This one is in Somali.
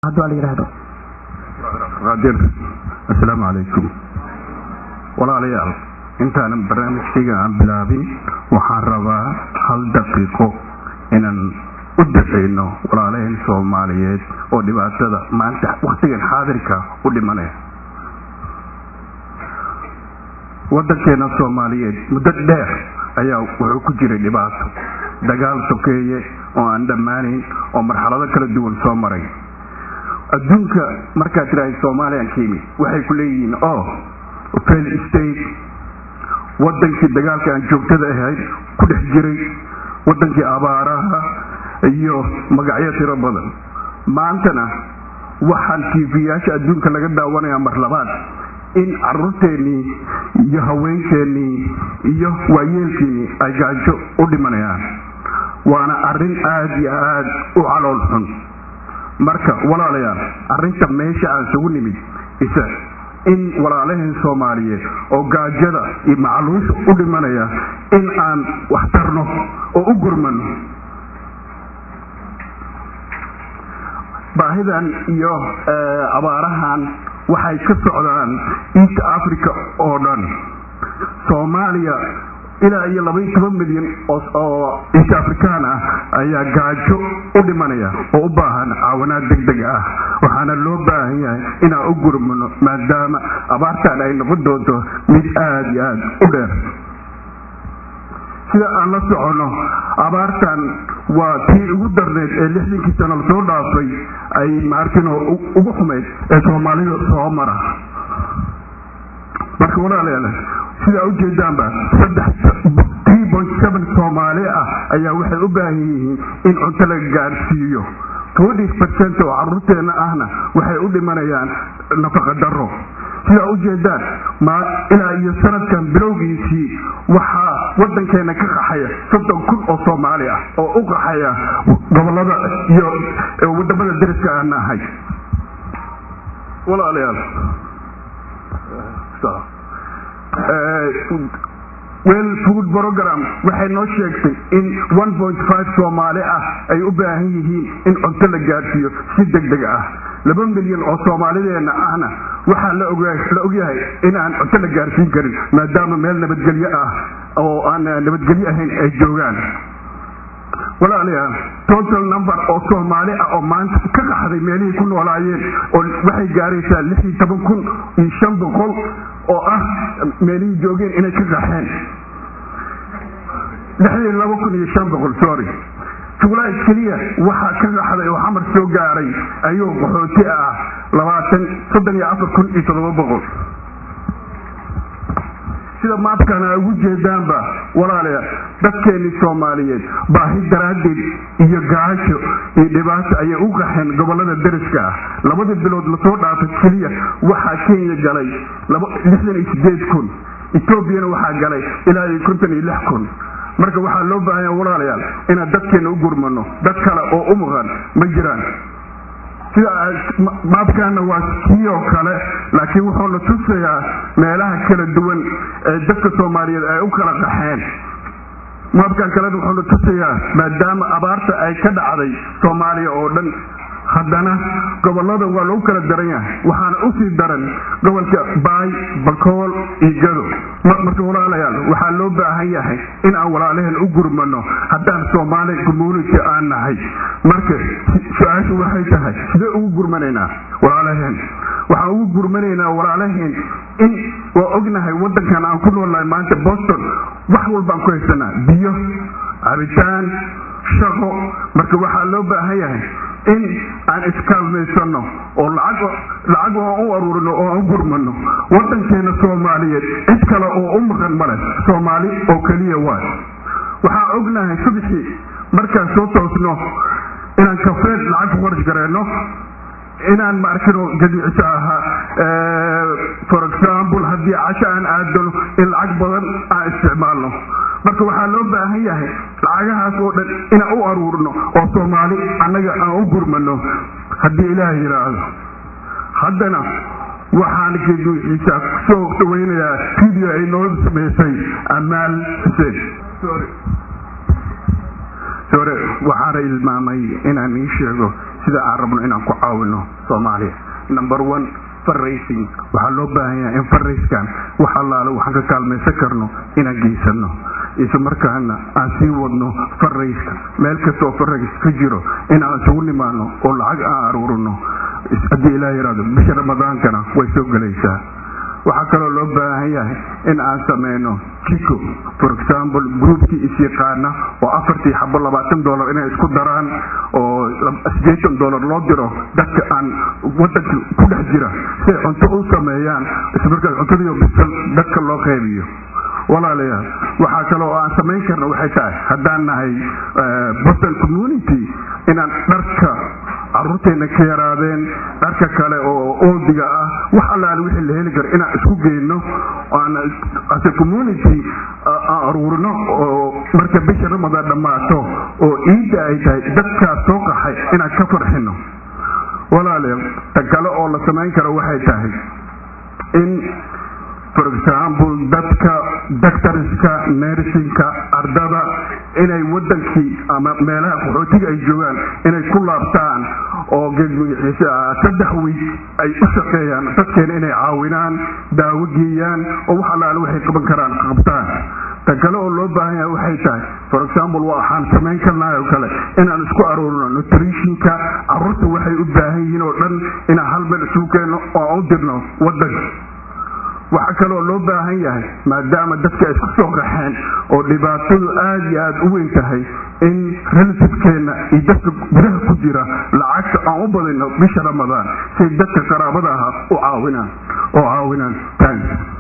hadduu la yidhaahdo qaadir assalaamu calaykum walaalayaal intaanan barnaamijkayga aan bilaabin waxaan rabaa hal daqiiqo inaan u dafayno walaalaheen soomaaliyeed oo dhibaatada maanta waktigan xaadirka u dhimanaya waddankeena soomaaliyeed muddo dheer ayaa wuxuu ku jiray dhibaato dagaal sokeeye oo aan dhammaanayn oo marxalado kala duwan soo maray adduunka markaad tidhaahda soomaaliyan ka yimid waxay ku leeyihiin o fail state waddankii dagaalka aan joogtada ahayd ku dhex jiray waddankii abaaraha iyo magacyo tiro badan maantana waxaan tiifiyaasha adduunka laga daawanayaa mar labaad in caruurteennii iyo haweenkeennii iyo waayeelkiinnii ay gaajo u dhimanayaan waana arrin aad iyo aad u calool xun marka walaalayaal arrinta meesha aan isugu nimid isa in walaalaheen soomaaliyeed oo gaajada iyo macluusha u dhimanaya in aan wax tarno oo u gurmano baahidan iyo abaarahan waxay ka socdaan east africa oo dhan soomaaliya ilaa iyo labaiyo toban milyan oo east african ah ayaa gaajo u dhimanaya oo u baahan caawanaad deg deg ah waxaana loo baahan yahay inaan u gurmano maadaama abaartan ay noqon doonto mid aada iyo aada u dheer sida aan la soconno abaartan waa tii ugu darneed ee lixdankii sano lasoo dhaafay ay maarkino ugu xumayd ee soomaalida soo mara marka walaalayaal sidaa ujeedaanba saddex soomaali ah ayaa waxay u baahan yihiin in cunto la gaarsiiyo twenty percent oo caruurteenna ahna waxay u dhimanayaan nafaqa daro sidaa ujeedaan ilaa iyo sanadkan bilowgiisii waxaa waddankeena ka qaxaya soddon kun oo soomaali ah oo u qaxaya gobolada iyo wadamada dariska aan nahay walaalayaal well food program waxay noo sheegtay in one point five soomaali ah ay u baahan yihiin in cunto la gaarsiiyo si deg deg ah laba milyan oo soomaalideenna ahna waxaa la ogyahay in aan cunto la gaarsiin karin maadaama meel nabadgelyo ah oo aan nabadgelyo ahayn ay joogaan walaalayaal total number oo soomaali ah oo maanta ka qaxday meelihii ku noolaayeen oo waxay gaaraysaa lix iyo toban kun iyo shan boqol oo ah meelihii joogeen inay ka qaxeen lixdii laba kun iyo shan boqol sorry juulays keliya waxaa ka qaxday oo xamar soo gaaray ayuu qaxooti ah labaatan soddon iyo afar kun iyo toddoba boqol sida maabkana ugu jeedaanba walaalayaal dadkeennii soomaaliyeed baahi daraaddeed iyo gaajo iyo dhibaato ayay u qaxeen gobolada dariska ah labadii bilood lasoo dhaafay keliya waxaa kenya galay lixdan iyo sideed kun etoobiyana waxaa galay ilaa iyo konton iyo lix kun marka waxaa loo baahanya walaalayaal inaan dadkeenna u gurmano dad kale oo u maqan ma jiraan sida maabkaana waa kii oo kale laakiin wuxuuna tusayaa meelaha kala duwan ee dadka soomaaliyeed ay u kala qaxeen maabkan kalena wuxuuna tusayaa maadaama abaarta ay ka dhacday soomaaliya oo dhan haddana gobolada waa lagu kala daran yahay waxaana usii daran gobolka baay bakool iyo gado marka walaalayaal waxaa loo baahan yahay in aan walaalaheen u gurmano haddaan soomaali community aan nahay marka su-aashu waxay tahay sidee ugu gurmanaynaa walaalaheen waxaan ugu gurmanaynaa walaalaheen in waa ognahay waddankan aan ku noolnahay maanta boston wax walbaan ku haysanaa biyo cabitaan shaqo marka waxaa loo baahan yahay in aan iskaalmaysano oo lacag aan u aruurino oo aan u gurmano waddankeena soomaaliyeed cid kale oo u maqan male soomaali oo keliya waay waxaan ognahay subxii markaan soo toosno inaan kafeed lacag ku qarash gareyno inaan maarkino gadiicisa ahaa for example haddii casho aan aadano in lacag badan aan isticmaalno marka waxaa loo baahan yahay lacagahaas oo dhan inaan u aruurno oo soomaali annaga aan u gurmano haddii ilaah yidhaahdo haddana waxaan geduuxiisa kusoo dhaweynayaa video ay noo samaysay amaal xuseen sore waxaana ilmaamay inaan ii sheego sida aan rabno inaan ku caawino soomaaliya number one farracing waxaa loo baahan yahay in farrayskan wax allaale waxaan ka kaalmaysan karno inaan geysano isla markaana aan sii wadno farrayska meel kasta oo farrays ka jiro in aan isugu nimaano oo lacag aan aruurino haddii ilaah yidhahdo bisha ramadaankana way soo gelaysaa waxaa kaloo loo baahan yahay in aan sameyno jiko for example groupkii isyaqaana oo afartii xabo labaatan dollar inay isku daraan oo sideetan dollar loo diro dadka aan wadanka ku dhex jira si ay cunto u sameeyaan ismarkaas cuntadiiyo bisal dadka loo qeybiyo walaalayaal waxaa kale oo aan samayn karna waxay tahay haddaan nahay boston community inaan dharka caruurteena ka yaraadeen dharka kale oo oodiga ah wax allaale wixii la heli karo inaan isku geyno aan ase community aan aruurino oo marka bisha ramadaan dhammaato oo ciidda ay tahay dadkaas soo qaxay inaan ka farxino walaalayaal ta kale oo la samayn karo waxay tahay in for example dadka doctorska nersinka ardada inay wadankii ama meelaha qaxootiga ay joogaan inay ku laabtaan oo geedmagaxiisa saddex wiig ay u shaqeeyaan dadkeena inay caawinaan daawo geeyaan oo wax allaale waxay qaban karaan qabtaan ta kale oo loo baahan yahay waxay tahay for example waxaan samayn karnahay oo kale inaan isku aruurino nutritionka caruurta waxay u baahan yihiin oo dhan inaan hal meel isugu keenno oo aan u dirno wadanka waxaa kaloo loo baahan yahay maadaama dadka isku soo qaxeen oo dhibaatadu aada iyo aada u weyn tahay in relativekeenna iyo dadka gudaha ku jira lacagta aan u badino bisha ramadaan siay dadka qaraabada aha u caawinaan oo caawinaan thanks